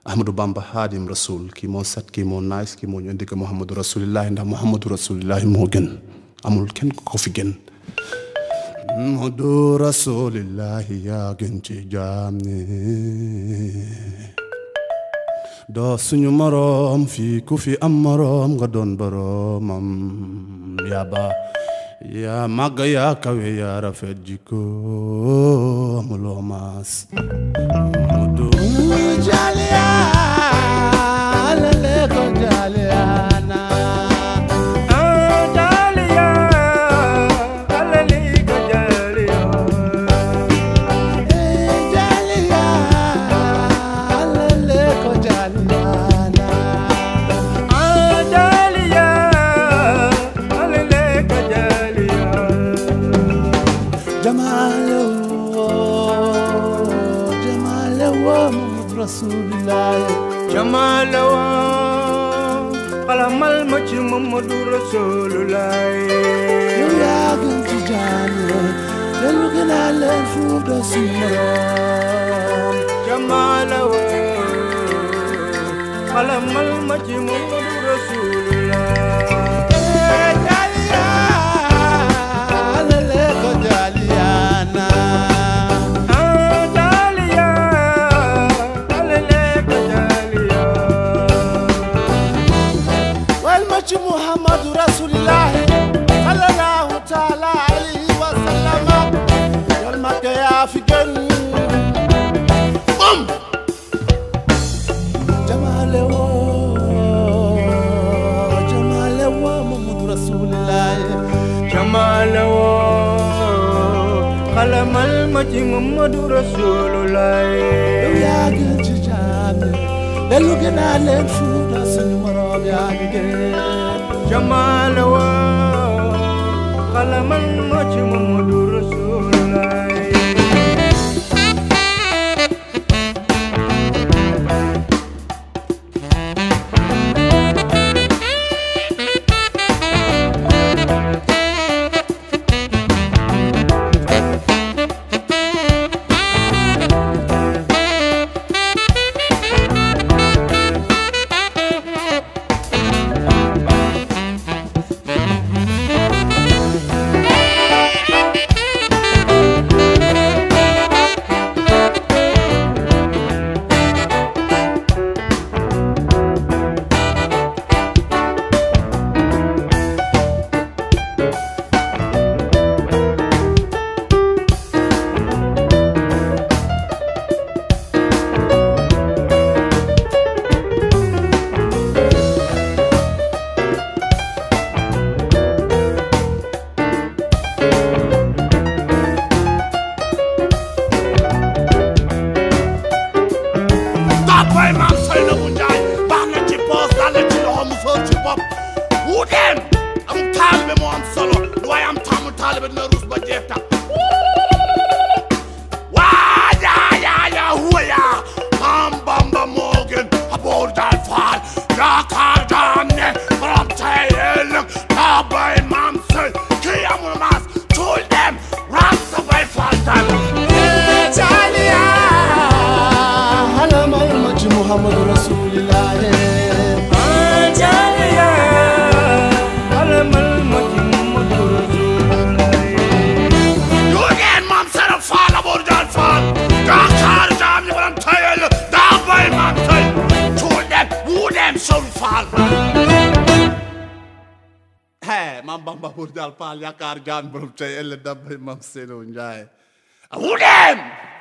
ahmadou bamba hadim rasul kii moo set kii moo nice kii moo ñu indi ko muhammadu rasulillahi ndax muhammadu rasulillahi moo gën amul kenn ku ko fi gën muhammadu rasulillahi yaa gën ci jaam ni doo suñu moroom fii ku fi am moroom nga doon boroomam yaa ba yaa màgg yaa kawe yaa rafet jikko amuloo maas mudu jaaliya lele ko jaaliyana jaaliya lele ko jaaliyana jamaale woo jamaale woo Muhammad rasulillahi jamalawa xalamal ma ci Mamadu Rasulullah yow yaa gën ci jaane dellu gën a leen fuuf doo suñu moroom jamalawa xalamal ma ci Mamadu Rasulullah jaaliya lele ko jaaliyana Daliya, alele ka daliya. wal ma ci muhammadu rasulillahi sallallahu taala alayhi wa sallama yal ma ko yaa fi gën bum jamaale woo jamaale woo muhammadu rasulillahi Jamalawa, xalamal ma ci Mamadu Rasulullah. yow yaa gën ci jaame dellu gën a leen fuuta suñu moroom yaa ngi gën Jamalawa, xalamal ma ci Mamadu Rasulullah. Tapoy maam Seynabou Njaay baax na ci poos daal na ci loxo mu fër ci bopp wuuteem am taalibe moo am solo waaye am taamu taalibe dina ruus ba jeex tax waa yaa yaa yaa huwa yaa maam Bamba moo gën aboor daal faal yaakaar daan ne borom tey ëllëg taabay maam Sey kii amul maas tuul dem raam sa bay faal tam jaaliya halamal ma ci Muhammadu Rasulillahi Daliya, xalamal ma ci Mamadu Rasulullah. Yu ngeen maam Sera Faal aboor daal faal yaakaar daan ne borom tey ëllëg taabay maam Sey tuul dem wuu dem sol faal Hey, maam Bamba aboor daal faal yaakaar daan borom tey ëllëg taabay maam Seydou Ndiaye wuu dem